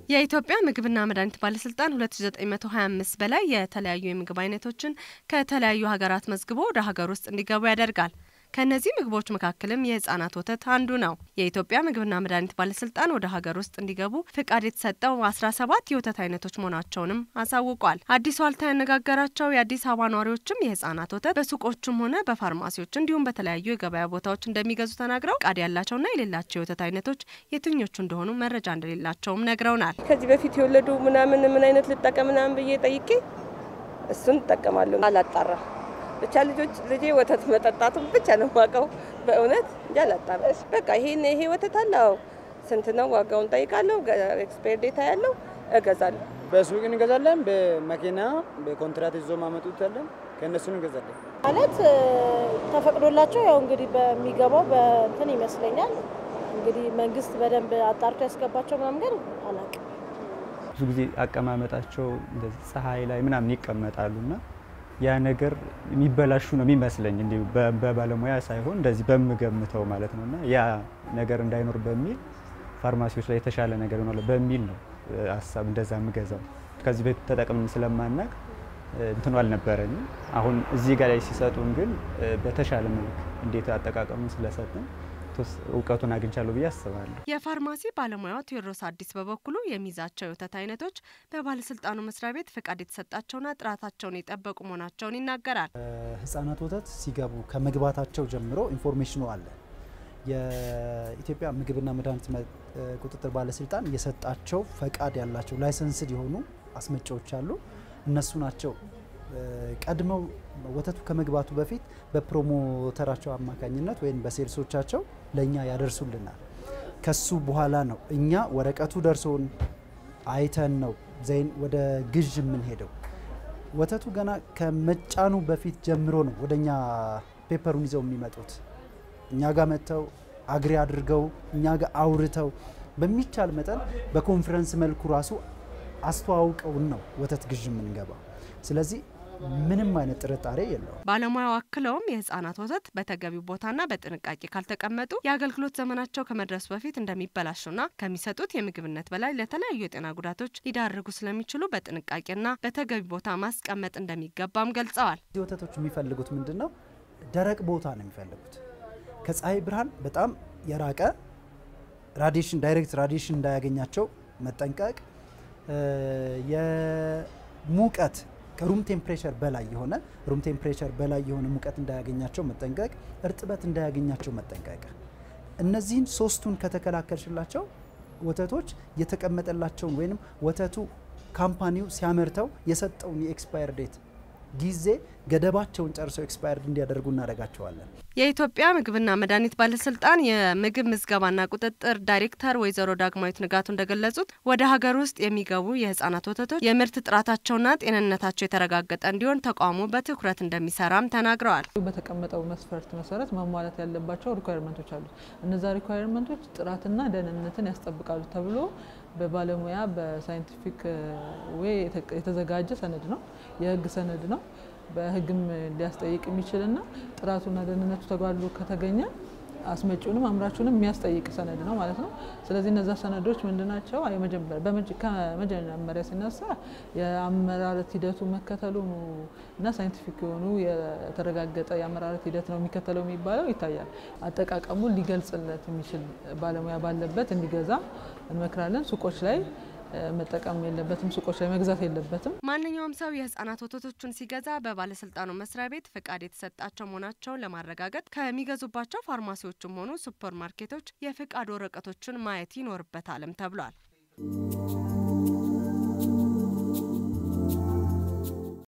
የኢትዮጵያ ምግብና መድኃኒት ባለስልጣን 2925 በላይ የተለያዩ የምግብ አይነቶችን ከተለያዩ ሀገራት መዝግቦ ወደ ሀገር ውስጥ እንዲገቡ ያደርጋል። ከእነዚህ ምግቦች መካከልም የህጻናት ወተት አንዱ ነው። የኢትዮጵያ ምግብና መድኃኒት ባለስልጣን ወደ ሀገር ውስጥ እንዲገቡ ፍቃድ የተሰጠው 17 የወተት አይነቶች መሆናቸውንም አሳውቋል። አዲስ ዋልታ ያነጋገራቸው የአዲስ አበባ ነዋሪዎችም የህጻናት ወተት በሱቆችም ሆነ በፋርማሲዎች እንዲሁም በተለያዩ የገበያ ቦታዎች እንደሚገዙ ተናግረው ፍቃድ ያላቸውና የሌላቸው የወተት አይነቶች የትኞቹ እንደሆኑ መረጃ እንደሌላቸውም ነግረውናል። ከዚህ በፊት የወለዱ ምናምን ምን አይነት ልጠቀም ምናምን ብዬ ጠይቄ እሱን እጠቀማለሁ። አላጣራ ብቻ ልጆች ልጄ ወተት መጠጣቱን ብቻ ነው የማውቀው። በእውነት እንጂ አላጣራ። በቃ ይሄን ይሄ ወተት አለው ስንት ነው ዋጋውን ጠይቃለሁ። ኤክስፓየር ዴታ ያለው እገዛለሁ። በሱቅ እንገዛለን፣ በመኪና በኮንትራት ይዞ ማመጡት አለን። ከእነሱን እንገዛለን። ማለት ተፈቅዶላቸው ያው እንግዲህ በሚገባው በእንትን ይመስለኛል እንግዲህ መንግስት በደንብ አጣርቶ ያስገባቸው ምናምን ግን አላውቅም። ብዙ ጊዜ አቀማመጣቸው እንደዚህ ፀሐይ ላይ ምናምን ይቀመጣሉና ያ ነገር የሚበላሹ ነው የሚመስለኝ እንዲሁ በባለሙያ ሳይሆን እንደዚህ በምገምተው ማለት ነው። እና ያ ነገር እንዳይኖር በሚል ፋርማሲዎች ላይ የተሻለ ነገር ይሆናል በሚል ነው ሀሳብ እንደዛ የምገዛው። ከዚህ በፊት ተጠቅምን ስለማናቅ እንትኑ አልነበረኝም። አሁን እዚህ ጋር ላይ ሲሰጡን ግን በተሻለ መልክ እንዴት አጠቃቀሙን ስለሰጡን እውቀቱን አግኝቻለሁ ብዬ አስባለሁ። የፋርማሲ ባለሙያው ቴዎድሮስ አዲስ በበኩሉ የሚይዛቸው የወተት አይነቶች በባለስልጣኑ መስሪያ ቤት ፍቃድ የተሰጣቸውና ጥራታቸውን የጠበቁ መሆናቸውን ይናገራል። ህጻናት ወተት ሲገቡ ከመግባታቸው ጀምሮ ኢንፎርሜሽኑ አለ። የኢትዮጵያ ምግብና መድኃኒት ቁጥጥር ባለስልጣን የሰጣቸው ፈቃድ ያላቸው ላይሰንስድ የሆኑ አስመጪዎች አሉ። እነሱ ናቸው ቀድመው ወተቱ ከመግባቱ በፊት በፕሮሞተራቸው አማካኝነት ወይም በሴልሶቻቸው ለእኛ ያደርሱልናል። ከሱ በኋላ ነው እኛ ወረቀቱ ደርሶን አይተን ነው ዘይን ወደ ግዥ የምንሄደው። ወተቱ ገና ከመጫኑ በፊት ጀምሮ ነው ወደ እኛ ፔፐሩን ይዘው የሚመጡት። እኛ ጋር መጥተው አግሪ አድርገው እኛ ጋር አውርተው በሚቻል መጠን በኮንፈረንስ መልኩ ራሱ አስተዋውቀውን ነው ወተት ግዥ የምንገባው። ስለዚህ ምንም አይነት ጥርጣሬ የለውም። ባለሙያው አክለውም የህጻናት ወተት በተገቢው ቦታና በጥንቃቄ ካልተቀመጡ የአገልግሎት ዘመናቸው ከመድረሱ በፊት እንደሚበላሹና ከሚሰጡት የምግብነት በላይ ለተለያዩ የጤና ጉዳቶች ሊዳርጉ ስለሚችሉ በጥንቃቄና በተገቢ ቦታ ማስቀመጥ እንደሚገባም ገልጸዋል። እዚህ ወተቶች የሚፈልጉት ምንድን ነው? ደረቅ ቦታ ነው የሚፈልጉት። ከፀሐይ ብርሃን በጣም የራቀ ራዲሽን ዳይሬክት ራዲሽን እንዳያገኛቸው መጠንቀቅ የሙቀት ከሩም ቴምፕሬቸር በላይ የሆነ ሩም ቴምፕሬቸር በላይ የሆነ ሙቀት እንዳያገኛቸው መጠንቀቅ፣ እርጥበት እንዳያገኛቸው መጠንቀቅ። እነዚህን ሶስቱን ከተከላከልሽላቸው ወተቶች የተቀመጠላቸውን ወይም ወተቱ ካምፓኒው ሲያመርተው የሰጠውን የኤክስፓየር ዴት ጊዜ ገደባቸውን ጨርሰው ኤክስፓየርድ እንዲያደርጉ እናደርጋቸዋለን። የኢትዮጵያ ምግብና መድኃኒት ባለስልጣን የምግብ ምዝገባና ቁጥጥር ዳይሬክተር ወይዘሮ ዳግማዊት ንጋቱ እንደገለጹት ወደ ሀገር ውስጥ የሚገቡ የህጻናት ወተቶች የምርት ጥራታቸውና ጤንነታቸው የተረጋገጠ እንዲሆን ተቋሙ በትኩረት እንደሚሰራም ተናግረዋል። በተቀመጠው መስፈርት መሰረት ማሟላት ያለባቸው ሪኳየርመንቶች አሉ። እነዛ ሪኳየርመንቶች ጥራትና ደህንነትን ያስጠብቃሉ ተብሎ በባለሙያ በሳይንቲፊክ ዌይ የተዘጋጀ ሰነድ ነው፣ የህግ ሰነድ ነው። በህግም ሊያስጠይቅ የሚችልና ጥራቱና ደህንነቱ ተጓድሎ ከተገኘ አስመጪውንም አምራቹንም የሚያስጠይቅ ሰነድ ነው ማለት ነው። ስለዚህ እነዛ ሰነዶች ምንድናቸው? ከመጀመሪያ ሲነሳ የአመራረት ሂደቱ መከተሉ እና ሳይንቲፊክ የሆኑ የተረጋገጠ የአመራረት ሂደት ነው የሚከተለው የሚባለው ይታያል። አጠቃቀሙን ሊገልጽለት የሚችል ባለሙያ ባለበት እንዲገዛ እንመክራለን። ሱቆች ላይ መጠቀም የለበትም። ሱቆች ላይ መግዛት የለበትም። ማንኛውም ሰው የህጻናት ወተቶቹን ሲገዛ በባለስልጣኑ መስሪያ ቤት ፍቃድ የተሰጣቸው መሆናቸውን ለማረጋገጥ ከሚገዙባቸው ፋርማሲዎችም ሆኑ ሱፐር ማርኬቶች የፍቃድ ወረቀቶችን ማየት ይኖርበታልም ተብሏል።